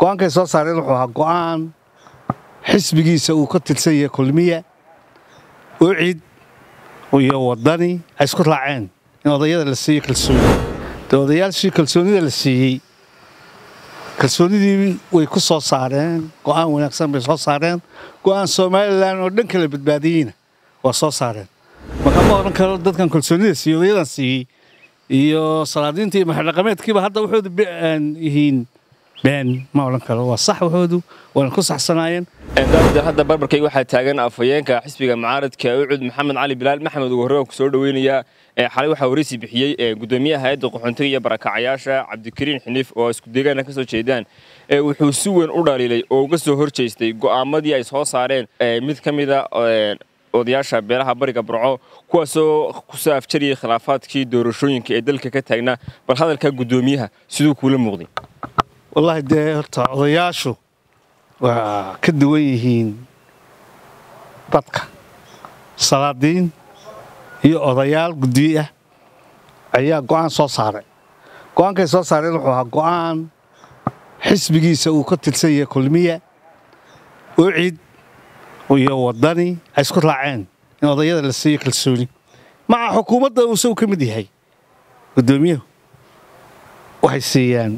go-aankay soo saareen wuxuu ahaa go-aan xisbigiisa uu ka tirsan yahay kulmiya ucid iyo wadani ay isku raaceen in odayada la siiyo kalsooni dee odayaashii kalsoonida la siiyey kalsoonidii way ku soo saareen go-aan wanaagsan bay soo saareen go-aan somalilan oo dhan kala badbaadiyeyna waa soo saareen markaa ma odhan karo dadkan kalsoonida siiyey odayadan siiyey iyo salaadiinta iyo maxadhaqameedkiiba hadda waxoodu yihiin been ma odhan karo waa sax waxoodu waana ku saxsanaayeen daawada hadda barbarkayga waxaa taagan afhayeenka xisbiga mucaaradka ucud maxamed cali bilaal maxamed ugu horreyn ku soo dhaweynayaa xalay waxaa waraysi bixiyey gudoomiyaha hayadda qaxoontiga iyo barakacayaasha cabdikariin xiniif oo isku deegaana ka soo jeedaan wuxuu si weyn u dhaliilay oo uga soo horjeestay go'aamadii ay soo saareen mid ka mida odayaasha beelaha bariga burco kuwaasoo kusoo afjariyay khilaafaadkii doorashooyinka ee dalka ka taagnaa bal hadalka gudoomiyaha siduu kuula muuqday wallaahi dee horta odayaashu waa ka duwan yihiin dadka salaadiin iyo odayaal guddiye ah ayaa go'aan soo saaray go'aankay soo saareen wuxuu ahaa go'aan xisbigiisa uu ka tirsan yahay kulmiya ucid iyo wadani ay isku raaceen in odayada la siiyo kalsooni maca xukuumadda uu isagu ka mid yahay guddoomiyuhu waxay siiyaan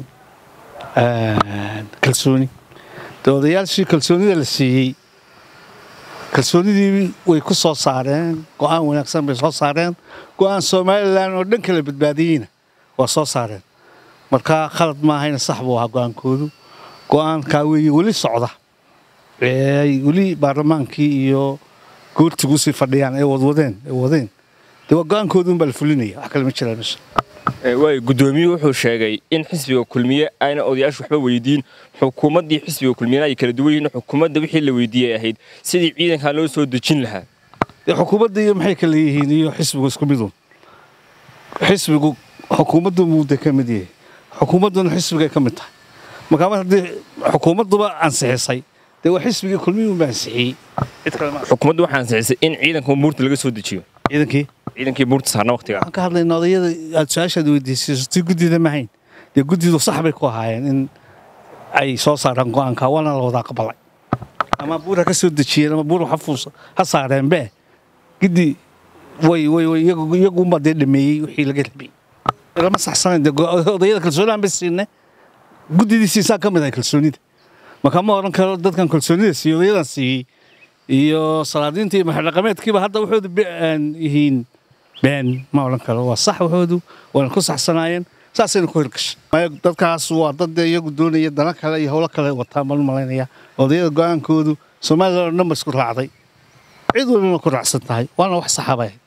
kalsooni dee odayaashii kalsoonida la siiyey kalsoonidii way ku soo saareen go'aan wanaagsan bay soo saareen go'aan somalilan oo dhan kala badbaadiyeyna waa soo saareen markaa khalad maahayna sax buu ahaa go'aankoodu go'aankaa weeye weli socda ay weli baarlamaankii iyo goortigu sii fadhiyaan ay wadwadeen ay wadeen dee waa go'aankoodun baa la fulinaya wax kale ma jiraan meesha waay guddoomiyuhu wuxuu sheegay in xisbiga kulmiye ayna odayaashu waxba weydiin xukuumaddii xisbiga kulmiyena ay kala duwan yihiin xukuumadda wixii la weydiiyey ay ahayd sidii ciidankaa loo soo dejin lahaa dee xukuumadda iyo maxay kala yihiin iyo xisbigu isku midun xisbigu xukuumaddu muuda ka mid yahay xukuumadduna xisbigay ka mid tahay markaa mar haddii xukuumadduba ansixisay dee waa xisbigii kulmiyuunba ansixiyey cid kale ma xukuumaddu waxaa ansixisay in ciidanka muurta laga soo dejiyo ciidankii ciidankii muurta saarna waqtiga waxaan ka hadlayna odayada aad su-aashaad weydiisayso tii guddida mahayn dee guddidu sax bay ku ahaayeen in ay soo saaraan go'aanka waana la wadaa qabalay ama buur ha ka soo dejiyeen ama buur ha fuus ha saareenbe giddi way way way iyagunbaa dee dhameeyey wixii laga rabay lama saxsanayn dee odayada kalsoonihan bay siinne guddidii siisaa ka mid ahay kalsoonida marka ma odhan karo dadkan kalsoonida siiyey odayadan siiyey iyo salaadiinta iyo maxadhaqameedkiiba hadda waxoodu yihiin been ma odhan karo waa sax waxoodu waana ku saxsanaayeen saasayna ku hirgashay dadkaas waa dad dee iyagu doonaya dana kale iyo howlo kale wataan baan u malaynaya odayada go'aankoodu somalilan oo dhan ba isku raacday cid walbana ku raacsan tahay waana wax saxa bay ahayd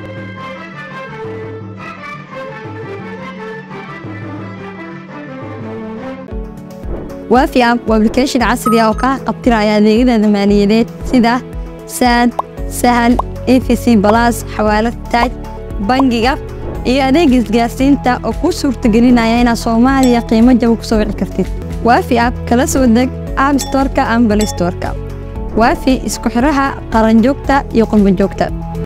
waafi app waa application casri ah oo kaa qabtiraya adeegyada maaliyadeed sida saad sahal efc balas xawaalad taaj bangiga iyo adeega isgaarsiinta oo kuu suurtagelinaya inaad soomaaliya qiimo jaba ku soo wici kartid waafi app kala soo deg app storka ama balay storka waafi isku xidhaha qaranjoogta iyo qurbanjoogta